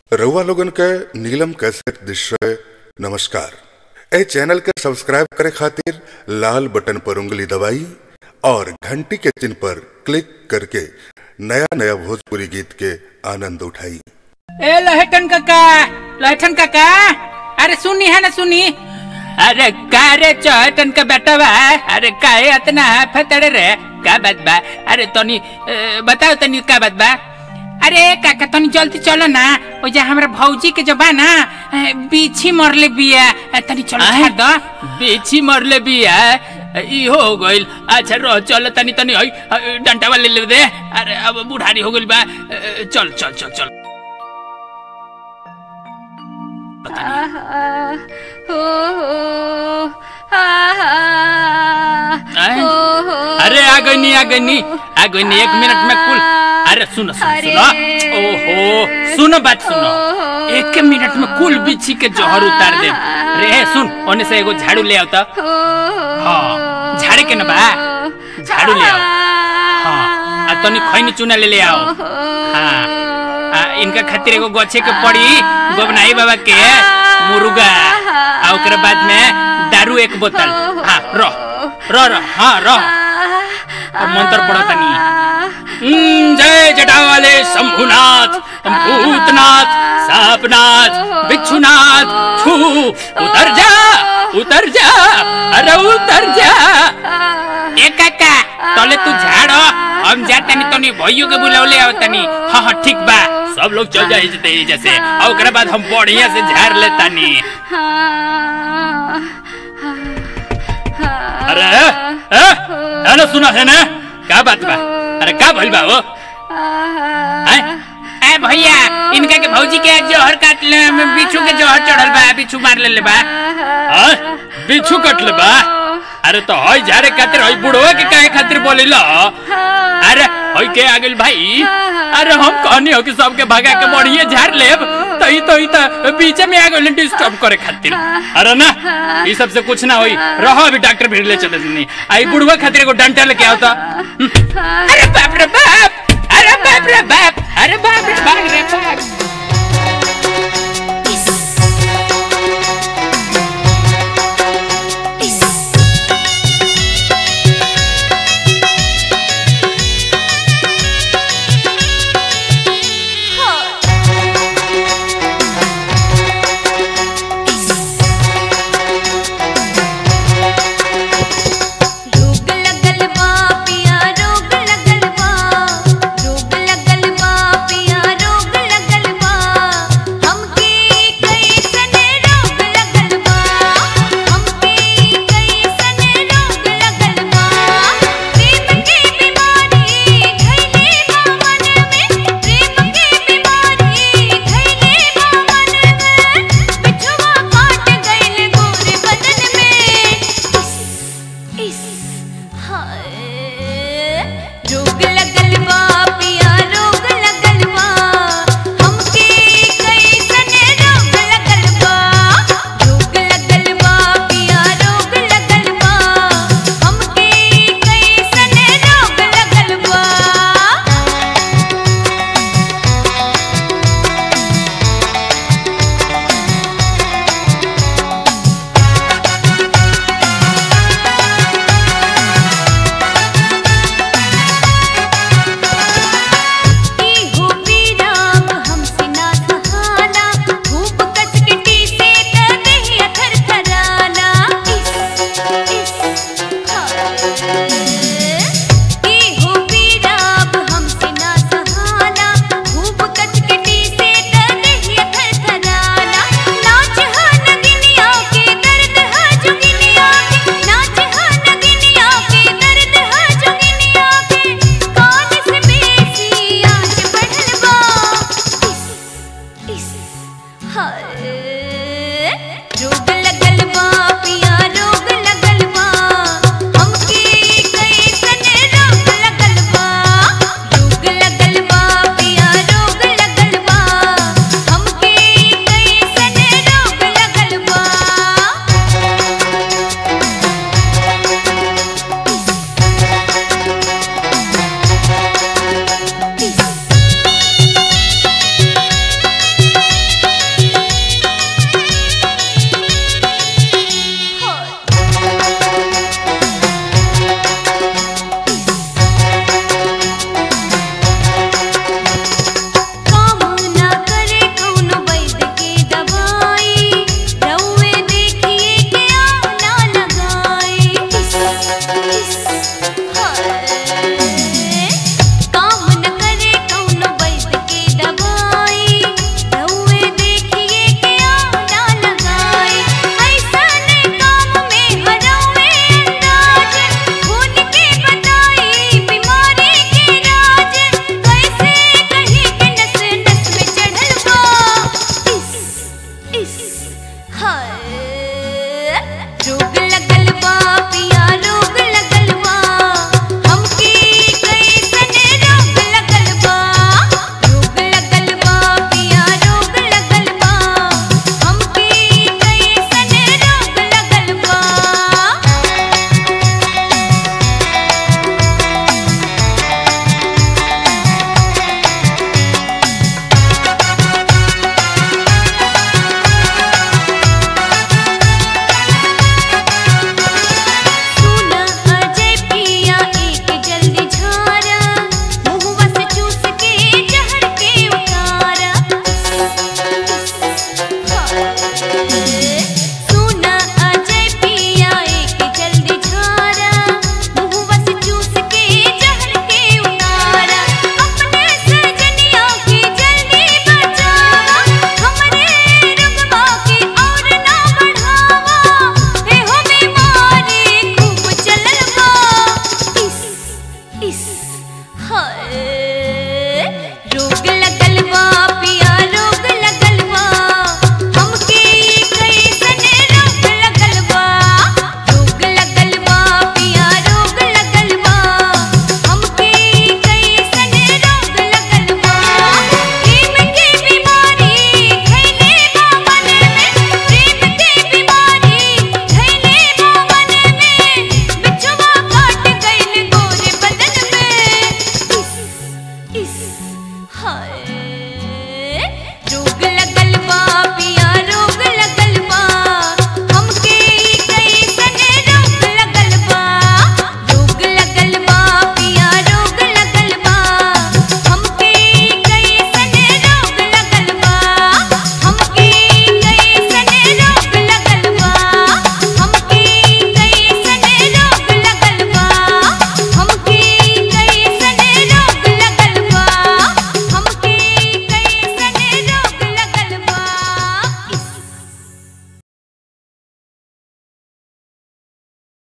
रउआ लोगन के नीलम कैसेट दृश्य नमस्कार ए चैनल के सब्सक्राइब करे खातिर लाल बटन पर उंगली दबाई और घंटी के चिन्ह पर क्लिक करके नया नया भोजपुरी गीत के आनंद उठाई ए लहटन काका लहटन काका अरे सुनी है ना सुनी अरे का रे चहटन का बेटा बा अरे का है इतना फतड़े रे का बात बा अरे तनी ए, बताओ तनी का बात बा अरे काका तनी जल्दी चलो ना ओ जा हमरा भौजी के जो बा ना ए, बीछी मरले बिया ए, तनी चलो छाड़ दो बेची मरले बिया ई हो गइल अच्छा रह चल तनी तनी हई डंटा वाले ले दे अरे अब बुढ़ारी हो गइल बा अ, चल चल चल चल पता नहीं आहा, हो, हो, आहा, आए? हो, हो, अरे आ गई नहीं आ गई नहीं आ गई नहीं एक मिनट में कुल अरे सुनो सुनो अरे। सुनो ओहो सुनो बात सुनो एक मिनट में कुल बिछी के जहर उतार दे रे सुन ओने से एगो झाड़ू ले आओ तो हो, हाँ, झाड़े के न बा? झाड़ू ले आओ। हाँ आ तनी खैनी चूना ले ले आओ हाँ आ, इनका खातिर एगो गछे के पड़ी गोबनाई बाबा के मुर्गा आ ओकरा बाद में दारू एक बोतल हाँ रह रह रह हाँ रह और मंत्र पढ़ो तनी हम्म, जय जटावाले शंभुनाथ भूतनाथ सापनाथ बिच्छुनाथ छू उतर जा उतर जा अरे उतर जा ए काका तले तू झाड़ो हम जा तनी तनी भइयो के बुलावले आओ तनी हाँ हाँ ठीक बा सब लोग चल जाए जते जैसे और ओकरा बाद हम बढ़िया से झाड़ ले तानी अरे ए, ए, ना सुना है ना का बात बा अरे का भइल बा वो हैं? ए भैया इनका के भौजी के जोहर काट ले बिच्छू के जोहर चढ़ल बा बिच्छू मार ले ले बा हाँ? बिच्छू कट ले बा अरे तो हई झाड़े खातिर हई बुढ़वा के काहे खातिर बोलिला अरे हई के आ गेल भाई अरे हम कहनी हो कि सबके भगा के बढ़िया झाड़ लेब तो ई तो ई तो बीचे में आ गेल डिस्टर्ब करे खातिर अरे ना ई सब से कुछ ना होई रहो अभी डॉक्टर भीड़ ले चले नहीं आई बुढ़वा खातिर एगो डंटा लेके आओ तो अरे बाप रे बाप अरे बाप रे बाप अरे बाप रे बाप रे बाप रोग लगल बा पिया रोग लगल बा रोग लगल बा पिया रोग लगल बा हमके कैसन रोग लगल बा हमके कैसन रोग लगल बा प्रेम के बीमारी धइले बा मन में प्रेम के बीमारी धइले बा मन में बिछुआ काट गइल गोरे बदन में इस हाय रोग लगल बा पिया रोग लगल बा हमके कैसन रोग लगल बा रोग लगल बा पिया रोग लगल बा हमके कैसन रोग लगल बा ई हो पीराम हमसे ना सहाना धूप कच के टीसे त देहिया थर थराना इस इस हाय ई हो पीराम हमसे ना सहाना धूप कच के टीसे त देहिया थर थराना नाच हा नगिनिया के दर्द हा जुगिनिया के नाच हा नगिनिया के दर्द हा जुगिनिया के कान से बेसी आज बढ़ल बा इस इस हाय